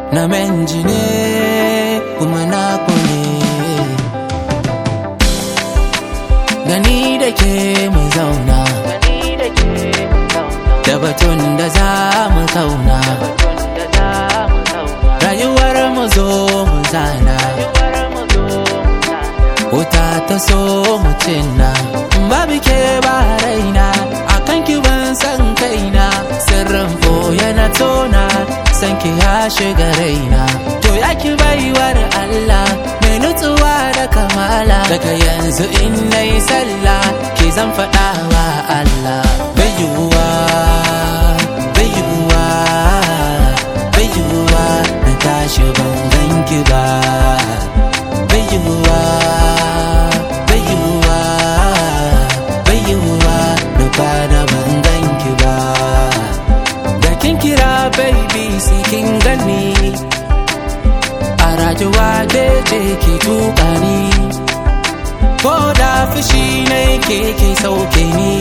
na menji ne kuma na ne gani da ke mu zauna da batun da za mu kauna rayuwar mu zo mu zana wuta ta so mu cinna babu ke ba raina akan ki ban san kaina sirrin boye na tona san ki ya shiga raina to ya ki baiwar Allah mai nutsuwa da kamala daga yanzu in nayi sallah ki zan faɗa wa Allah bai yiwuwa bai yiwuwa bai yiwuwa na tashi ban ganki ba bai yiwuwa bai yiwuwa bai yiwuwa na kwana ban ganki ba da kin kira baby sai kin gani a rayuwa ce ki tuka ni ko da fushi ne ke ke sauke ni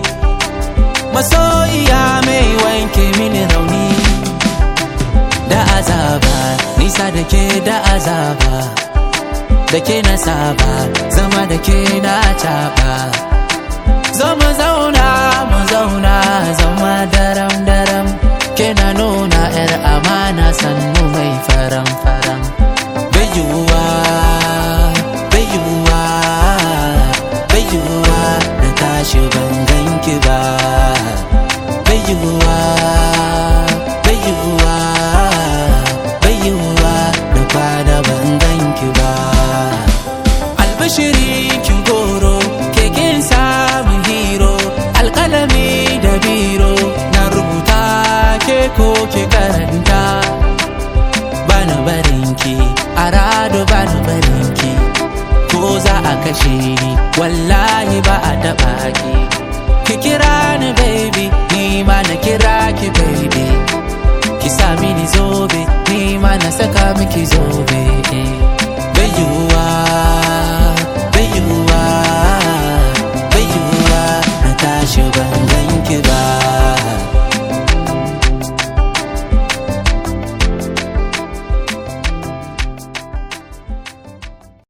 masoyiya mai wanke mini rauni da azaba nisa da ke da azaba da ke na saba zama da ke na caba zo mu zauna mu zauna zama daram daram ke na nuna yar amana sannu mai faram faram bai yiwuwa bai yiwuwa bai yiwuwa na tashi ban ganki ba bai yiwuwa bai yiwuwa bai yiwuwa na kwana ban ganki ba albashiri kin goro keken samun hiro alkalami da biro na rubuta ke ko ke karanta bana barinki a rado bana barinki ko za a kashe ni wallahi ba a taba ki ki kira ni baby ni ma na kira ki baby ki sa mini zobe ni ma na saka miki zobe